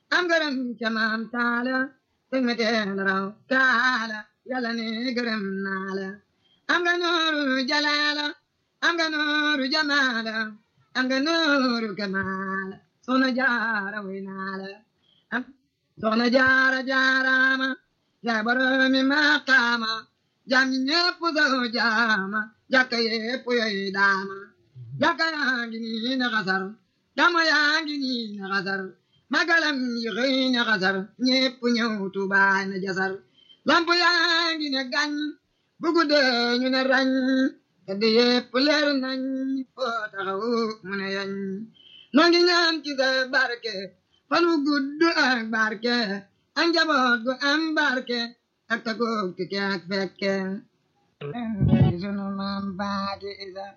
am gërëm ca maam taala teg ma teen raw kaala yàlla ne gërëm naa la am nga nooru jalaala am nga nooru jamaala am nga nooru kamaala soxna jaara way naa la am soxna jaara jaaraama yaa boromi maqaama jaam ñi ñépp saw jaama jàkka yépp yoy daama jàkka yaa ngi nii na xasar jàmma yaa ngi nii na xasar magalam yi xëy na xasar ñépp ñëw Tuubaa na jasar lamp yaa ngi ne gañ bu guddee ñu ne rañ tedd yépp leer nañ foo taxaw mu ne yañ noo ngi ñaan ci sa barke fan wu gudd ak barke ak njaboot gu am barke ak tagoog tike ak fekke sunu maam baati isa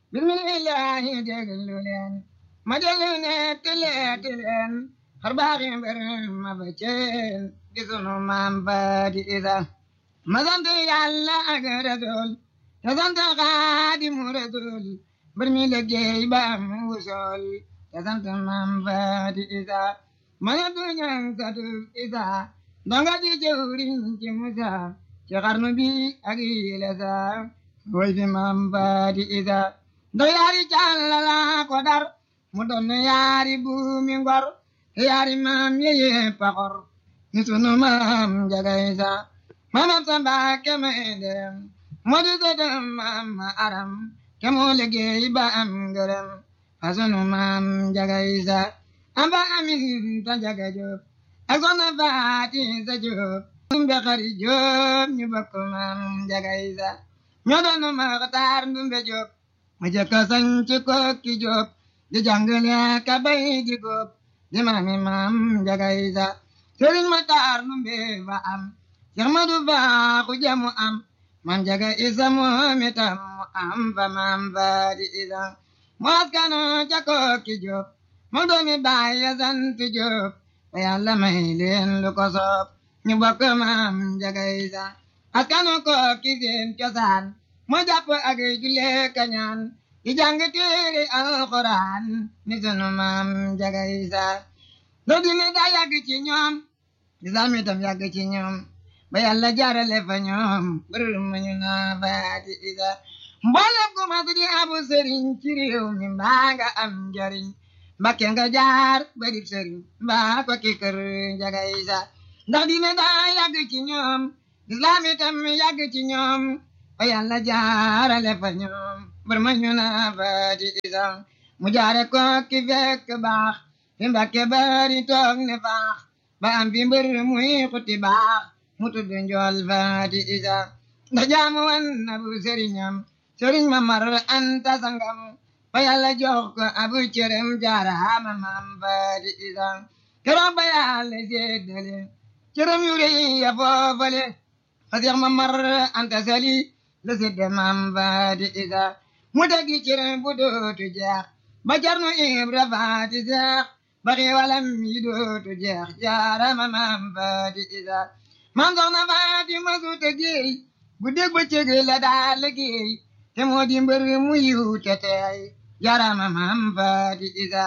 bismillahi déglu leen ma déglu ne tileeti leen xar baaxi mbir ma ba ceen di sunu maam baati isa ma sant yàlla ak rasul te sant xaadimu rasul mbir mi liggéey ba am wusool te sant maam baati isa ma ne du ñaan satu isa ndonga di jëwriñ ci musa ci xarnu bi ak yile sa woy fi maam baati isa ndo yaari càllala ko dar mu doon yaari buumi ngor yaari maam yeye paxor ni sunu maam njaga isa maamam sa mbaake may dem moo di sëtam maam ma aram ke moo liggéey ba am ngërëm fa sunu maam njaga isa amba amin ta njaga jóob ak soxna faati sa jóob ndumbe xari jóob ñu bokk maam njaga isa ñoo doon maxtaar ndumbe jóob ma jëkka sañ ci kokki jóob di jàngale ka bay di góob di maami maam njaga isa sëriñ ma taar ndumbe fa am Seex Madu Baaxu jamu am maam njaga isa moom itam mu am fa maam faati isa mu askano ca kokki jóob moo doomi baay ya sant jóob te yàlla may leen lu ko soob ñu bokk maam njaga isa askanu kokki seen cosaan moo jàpp ak julle kañaan di jàng téere alxuraan ni sunu maam njaga isa doo dine daa yàgg ci ñoom lislaam itam yàgg ci ñoom ba yàlla jaarale fa ñoom bërër ma ñu naa faati isa mboolem ku mas di abu sëriñ ci réew mi mbaa nga am njariñ mbakke nga jaar bari sëriñ mbaa ko ki kër njaga isa ndax dine daa yàgg ci ñoom lislaam itam yàgg ci ñoom ba yàlla jaarale fa ñoom bër ma ñu naa faati isa mu jaare ko ki fekk baax fi mbakke bari toog ne faax ba am fi mbër muy xuti baax mu tudd njool faati isa ndax jaamu wan na bu sëriñam sëriñ ma mar anta sangam ba yàlla jox ko abu cërëm jaaraama maam faati isa keroog ba yàlla séddale cërëm yu rëy ya foofale fa seex ma mar anta sali la sédde maam faati isa mu tegi cërëm bu dootu jeex ba jarnu ibra faati seex ba xiiwalam yi dootu jeex jaaraama maam faati isa maam soxna faati ma su tëggéey bu dégg ba cëg la daa liggéey te moo di mbër mu yiw te teey jaaraama maam faati isa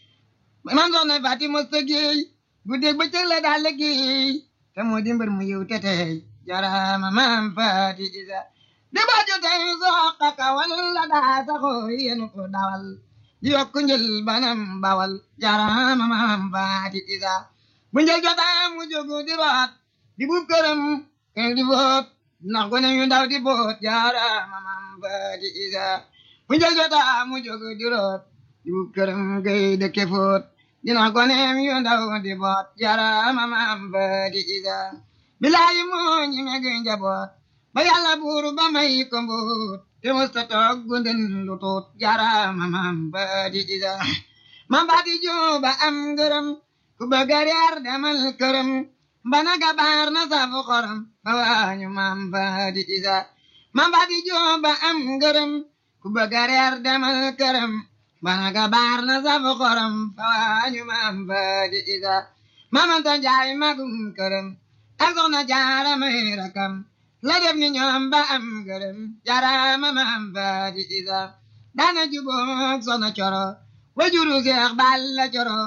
maam soxna faati ma su tëggéey bu dégg ba cëg la daa liggéey te moo di mbër mu yiw te teey jaaraama maam faati isa di ba jotey soqa kawal la daa saxoo yéen ko dawal di yokk njël banam bawal jaaraama maam faati isa bu njël jotaa mu jógu di root di buub këram kër di boot ndax gone yu ndaw di boot jaaraama maam faati isa bu njël jotaa mu jógu di root di buub këram gay dëkke foot di ndax gone yu ndaw di boot jaaraama maam faati isa bilaayi moo ñi meg njaboot ba yàlla buur ba may ko mbuut te musta toog gunden lu tuut jaaraama maam faati isa maam faati juba am ngërëm ku bëgg a reer demal këram bana gabaar na safu xorom ba waañu maam faati isa maam faati juba am ngërëm ku bëgg a reer demal këram bana gabaar na safu xorom ba waañu maam faati isa maamanta njaay magum këram ak soxna jaara may rakam la def ni ñoom ba am ngërëm jaaraama maam faati isa daana juboog soxna coro wajuru seex balla coro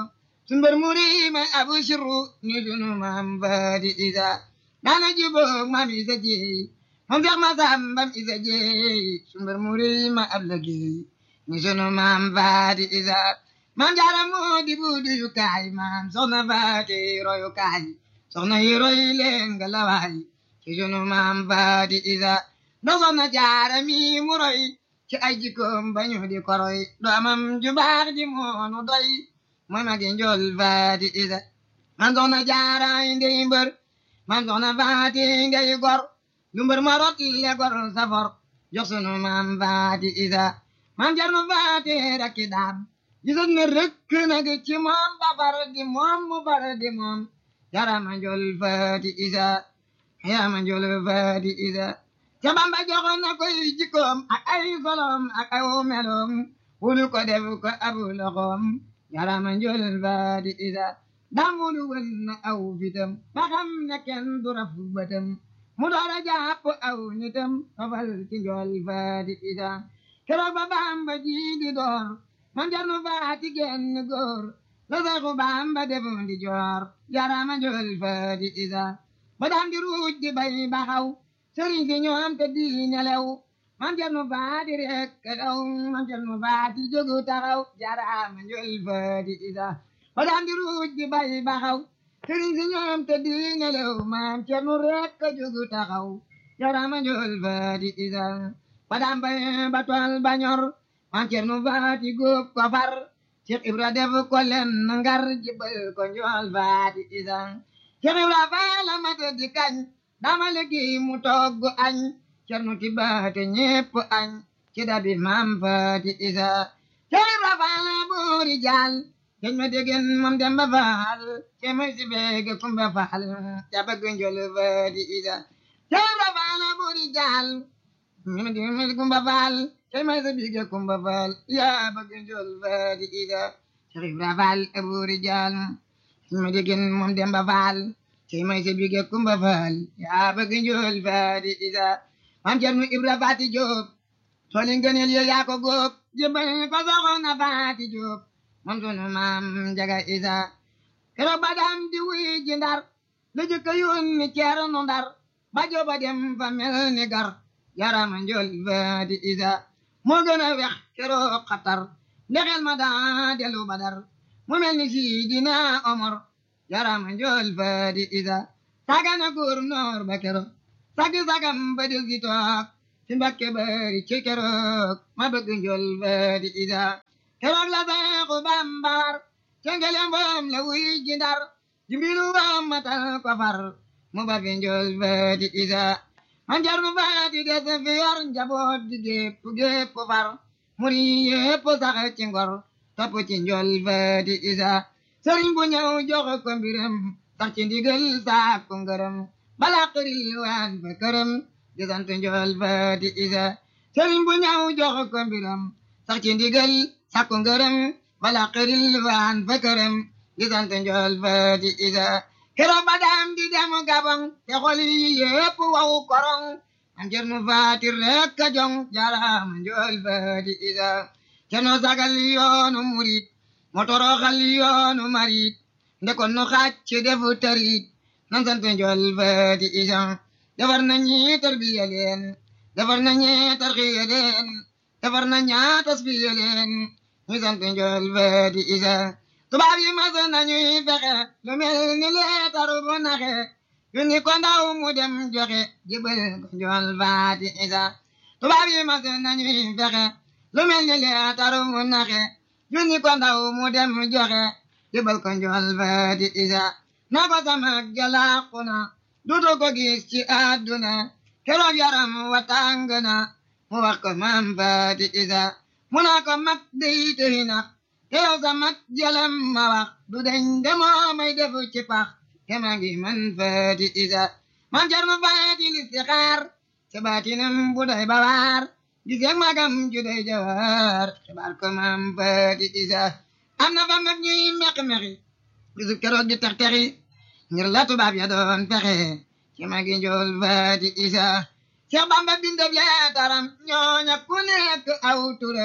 sumbar muri may abu sirru ni sunu maam faati isa daana juboog maam isa jeey moom feex ma sambam isa jeey sumbar muri may ab lëggéey ni sunu maam faati isa maam jaara moo di buudu yu kaay maam soxna faati royu kaay soxna yi roy leen nga lawaay ci sunu maam faati isa do soxna jaara mi mu roy ci ay jikkoom bañu di koroy doomam ju baax ji moonu doy mooy magi njool faati isa man soxna jaara ndey mbër man soxna faati ngay gor lu mbër ma rot le gor safor jox sunu maam faati isa man jarnu faati rakki daam gisat ne rëkk nag ci moom ba far di moom mu far di moom jarama njool faati isa yarama njool faati isa ca bamba joxoon na koy jikkoom ak ay solom ak ay meloom wulu ko def ko abu loxoom yarama njool faati isa damulu wën na aw fitam ba xam ne kenn du raf bëtam mu doora jàpp aw nitam fafal ci njool faati isa keroog ba bamba ji di door man jarnu faati genn góor la saxu bamba defoon di joor yarama njool faati isa ba daan di ruuj di bay baxaw sëriñ si ñoom te di nelew man jarnu faati rek daw man jarnu faati jógu taxaw yarama njool faati isa ba daan di ruuj di bay baxaw sëriñ si ñoom te di nelew man jarnu rek jógu taxaw yarama njool faati isa ba daan bay ba tool ba ñor man cernu faati góob ko far Cheikh Ibra def ko len ngar jibal ko njool faati isa Cheikh Ibra faala mata di kañ dama liggéey mu togg añ cernu ti baate ñépp añ ci dabi maam faati isa Cheikh Ibra faala boori jaal keñ ma degen moom demba faal ce may si beege kumba faal ca bëgg njool faati isa Cheikh Ibra faala boori jaal ñima degen kumba faal cey may sa bige kumba faal yaa bëgg njool faati isa Cheikh Ibra faal aburi jaal ma degen moom demba faal cey may sa bige kumba faal yaa bëgg njool faati isa maam Cerno Ibra faati Jóob tooli ngëneel yo yaa ko góob jëbbal ko soxna faati Jóob moom sunu maam jaga isa keroog ba dam di wuy ji ndar la jëkka yónni Ceerno ndar ba jooba dem fa mel ni gar yarama njool faati isa moo gën a wex keroog xatar ndexel ma daa delu badar mu mel ni Sidina Omar yarama njool faati isa sagana góor noor ba keroog sagi sagam ba del si toog si mbakke bari ci keroog ma bëgg njool faati isa keroog la Seexu Bambar cengelem boom la wuy ji ndar jimbilu boom matal ko far mu ba fi njool faati isa man jarnu faati des fi yor njaboot di gépp gépp far muri yépp sax ci ngor topp ci njool faati isa sëriñ bu ñëw jox ko mbiram sax ci ndigal saak ko ngërëm bala xëril waan fa këram di sant njool faati isa sëriñ bu ñëw jox ko mbiram sax ci ndigal saak ko ngërëm bala xëril waan fa këram di sant njool faati isa keroog ba daam di dem gabon te xol yi yépp waw korong am cernu faati rek a jong jaraama njool faati isa cerno sagal yoonu murit motoroxal yoonu marit ndekon nu xacc defu tarit nan sant njool faati isa defar na ñi tarbiya leen defar na ñi tarxiya leen defar na ñaa tasbiya leen ñu sant njool faati isa tubaab yi mas nañuy fexe lu mel ni leetaru bu naxe yu ni ko ndaw mu dem joxe jibal ko njool faati isa tubaab yi mas nañuy fexe lu mel ni leetaru bu naxe yu ni ko ndaw mu dem joxe jibal ko njool faati isa na ko sama jalaaku na dudu ko gis ci àdduna keroog yaram wa tàng na mu wax ko maam faati isa mu naa ko mag dey tëy na teew sa mag jalam ma wax du deñ demoo may defu ci pax te ma ngi man faati isa man jar ma faati listixaar te baatinam bu doy bawaar gis yag magam ju doy jawaar xibaar ko maam faati isa am na fa mag ñuy meq-meqi bisu keroog di tex texi ngir la tubaab ya doon fexe ci magi njool faati isa Seex Bamba bindab leetaram ñooña ku nekk aw turam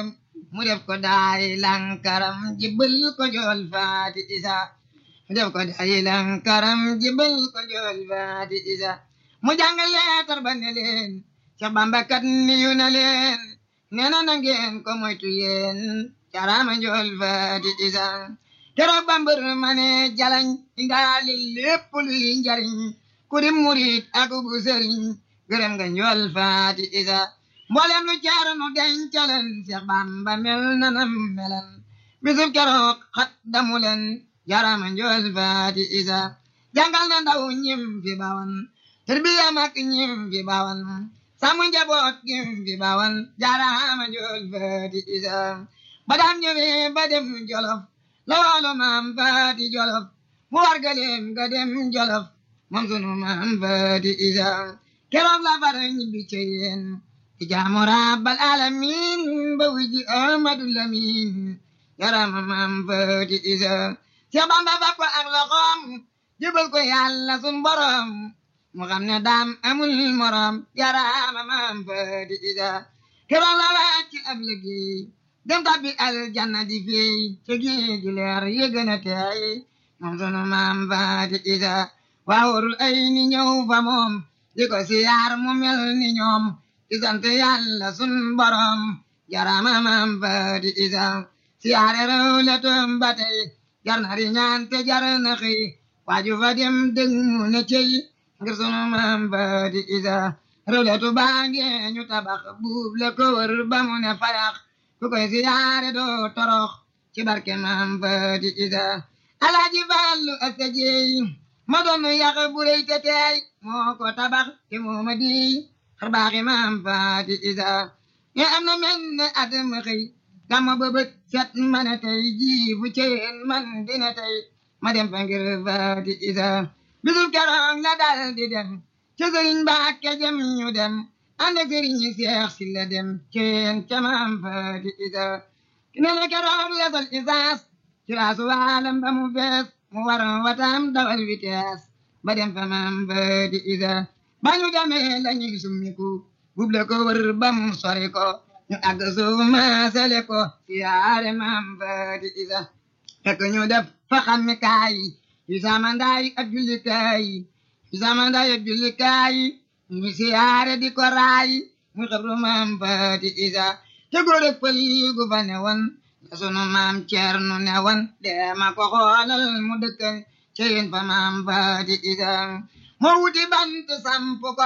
mu def ko daay lankaram jibbal ko jool faati isa mu def ko daay lankaram jibbal ko jool faati isa mu jàng leetar ba ne leen Seex Bamba kat niyu na leen nee na na ngeen ko moytu yéen carama jool faati isa keroog bambër ma ne jalañ indaali lépp luy njariñ ku di murit ak bu sëriñ gërëm nga njool faati isa mboolem lu caarnu dencaleen Seex Bamba mel na nam melan bisub keroog xat damu leen jarama njool faati isa jàngal na ndaw ñim fi bawan tarbiya mag ñim fi bawan sàmm njaboot ñim fi bawan jarama njool faati isa ba daan ñëwee ba dem jolof loolu maam faati jolof mu wargaleem ga dem jolof moom sunu maam faati isa keroog la far ñibbi ci yéen ci jaamu rabbal alamin ba wiji amadu lamin yarama maam faati isa Seex Bamba fa ko ak loxoom jëbal ko yàlla sun borom mu xam ne daam amul morom yarama maam faati isa keroog la wàcc ab liggéey dem tabbi aljanna di fey ci géej gi leer yëgën a teey moom sunu maam faati isa waawurul ay ni ñëw fa moom di ko siyaar mu mel ni ñoom di sant yàlla sun borom jarama maam faati isa siyaare rew le toom ba tey jar na ri ñaan te jar na xëy waaju fa dem dëng mu ne cey ngir sunu maam faati isa rew le tu baange ñu tabax buub le ko wër ba mu ne fayax ku koy siyaare doo torox ci barke maam faati isa alaaji fallu asta jeey ma doon yàq bu rëy te teey moo ko tabax te moo ma di xar baaxi maam faati isa ñe am na mel ne at ma xëy gàmma ba bët set ma ne tey jii bu ceen man dina tey ma dem fa ngir faati isa bisul keroog la dal di dem ca sëriñ Mbàkke jëm ñu dem ànd ak sëriñ Seex si la dem ceen ca maam faati isa ne na keroog la sol isaas ci laasu waalam ba mu fees mu war watam dawal vitesse ba dem fa maam faati isa ba ñu demee la ñuy summiku buble ko wër ba mu sori ko ñu àgg suuf maasale ko siyaare maam faati isa fekk ñu def fa xammi kaay yu samandaay ak jullikaay yu samandaay ak jullikaay ñu siyaare di ko raay mu xabru maam faati isa te góor ak pël gu fa ne woon la sunu maam ceernu ne woon deema ko xoolal mu dëkkal ceyin fa maam faati isa moo wuti bant samp ko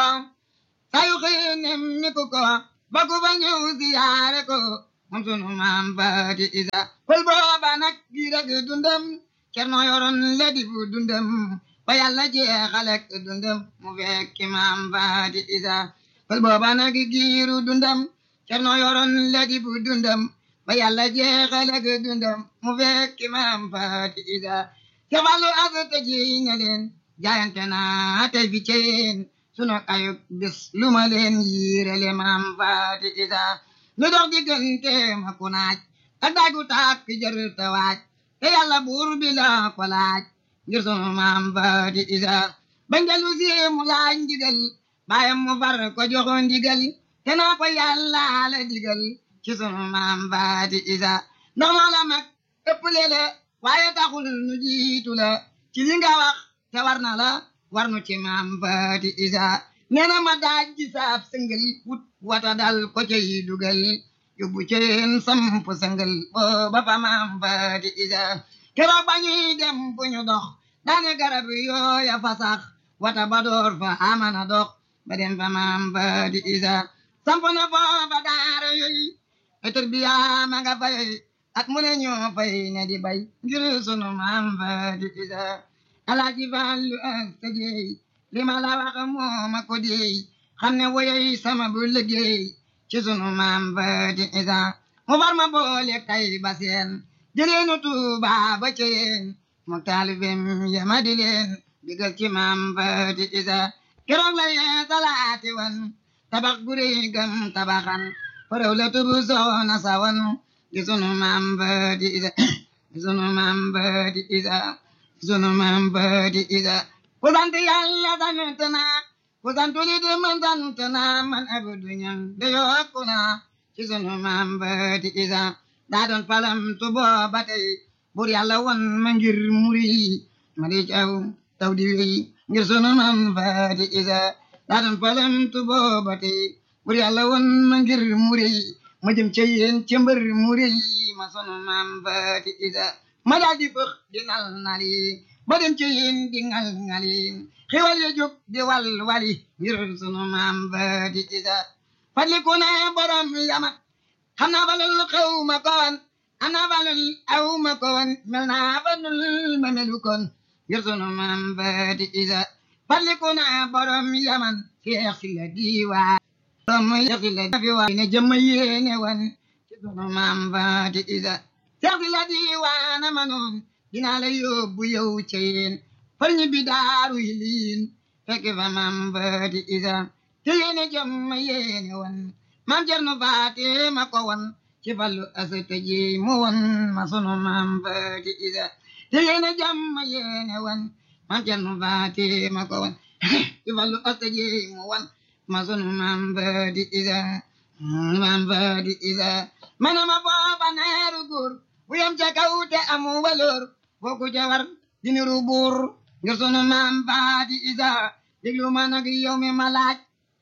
sayu xiinem mi ku ko ba ku fa ñëw siyaare ko moom sunu maam faati isa pël booba nag gi rek dundam cerno yoroon la di fu dundam ba yàlla jeexalek dundam mu fekki maam faati isa pël booba nag giiru dundam cerno yoroon la di fu dundam ba yàlla jeexalek dundam mu fekki maam faati isa te fallu asata ji ne leen jaayante naa tey fi ceen sunu ayub bis lu ma leen yiirele maam faati isa lu dox diggante ma ku naaj ak daagu tàkk jër te waaj te yàlla buur bi la ko laaj ngir sunu maam faati isa bañ dellu si mu laaj ndigal baayam mu far ko joxo ndigal te naa ko yàlla la digal ci sunu maam faati isa ndax loola mag ëpp lele waaye taxul nu jiitu la ci li nga wax te war na la war nu ci maam faati isa nee na ma daaj ji saab sëngal wut wata dal ko cay dugal yóbbu ceen samp sëngal booba fa maam faati isa keroog ba ñuy dem bu ñu dox daane garab yooya fa sax wata ba door fa amana dox ba dem fa maam faati isa samp na foofa daara yooyu etur biya ma nga fay at mu ne ñoo fay ne di bay ngir sunu maam faati isa alaaji Fallu asta jeey li ma la wax moo ma ko deey xam ne woyoy sama bu liggéey ci sunu maam faati isa mu far ma boole kay ba seen jëleenu Tuuba ba ceen mu taalibem yama di leen digal ci maam faati isa keroog la yee salaati wan tabax guri gam tabaxan faraw la tubu soona sawan di sunu maam faati isa di sunu maam faati isa sunu maam faati isa ku sant yàlla sant naa ku sant li di man sant naa man abdu ñang de yokku naa ci sunu maam faati isa daa doon falam tu booba tey bur yàlla won ma ngir muri ma di caw taw di wéy ngir sunu mam faati isa daa doon falam tu booba tey bur yàlla won ma ngir muri ma jëm ca yéen ca mbër muri ma sunu mam faati isa ma daal di fëx di nal nali ba dem ca yéen di ngal ngali xiwal ya jóg di wal wali ngir sunu mam faati isa fadliku ne borom yamat xam naa balul xaw ma ko woon am naa balul aw ma ko woon mel naa balul ma melu kon ngir sunu maam baati isa fadliku ne borom yaman seex si la diiwaan borom seex si la diiwaan ne jëmm yéene woon ci sunu maam baati isa seex si la diiwaan ma noon dinaa la yóbbu yow ca yéen far ñi bi daaru yi liin fekk fa maam baati isa te yéene jëmm yéene woon maam Cerno Faati ma ko won ci fallu asata ji mu won ma sunu maam Faati Isa te yéene jàmm yéene won maam Cerno Faati ma ko won ci fallu asata ji mu won ma sunu maam Faati Isa maam Faati Isa mana ma booba neeru góor bu yam ca kaw te amu waloor fooku jawar diniru buur ngir sunu maam Faati Isa déglu ma nag yow mi ma laaj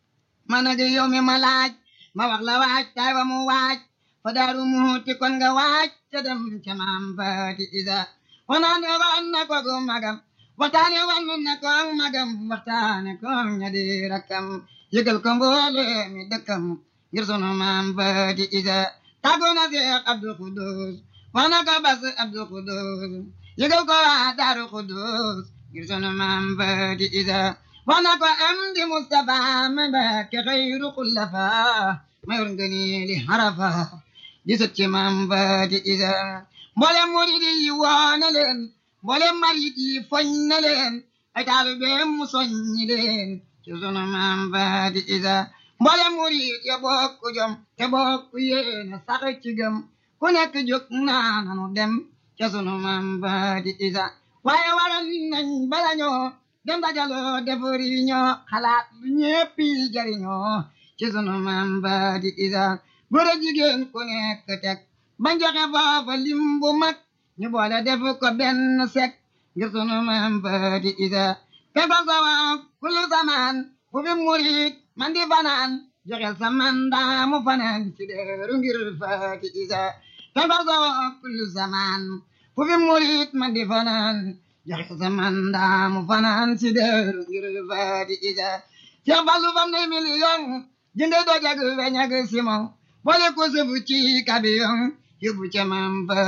ma nag yow mi ma laaj ma wax la waaj tay wa mu waaj fa daaru muuti kon nga waaj ca dem ca maam Faati Isa wanaane wan na ko gu magam waxtaane wan na ko magam waxtaane ko ña di rakkam yëgal ko mboole mi dëkkam ngir sunu maam Faati Isa tàggoo na Seex Abdul Xudus wax na ko bas Abdul Xudus yëgal ko waa daaru Xudus ngir sunu maam Faati Isa wax na ko am di Mustafa ma Mbàkke xayru xullafa ma yor ngëni li harafa di sët ci maam Faati Isa mboolem murid yi woo na leen mboolem marit yi foñ na leen ay taalibeem mu soññi leen ci sunu maam Faati Isa mboolem murid ya bokk jom te bokk yéene sax ci gëm ku nekk jóg naa nanu dem ca sunu maam Faati Isa waaye waral nañ bala ñoo dem dajaloo defari ñoo xalaat lu ñéppi jariñoo ci sunu maam Faati Isa góor a jigéen ku nekk teg bañ joxe foofa lim bu mag ñu boole def ko benn sek ngir sunu maam Faati Isa te fa sawa kullu zaman fu fi murit man di fanaan joxel sa mandaa mu fanaan ci deeru ngir Faati Isa te fa sawa kullu zaman fu fi murit man di fanaan joxe sa mandaa mu fanaan ci deeru ngir Faati Isa Seex Fallu fam ne million jënde dojag weñ ak simon boole ko sëfu ci kabiyon yóbbu ca maam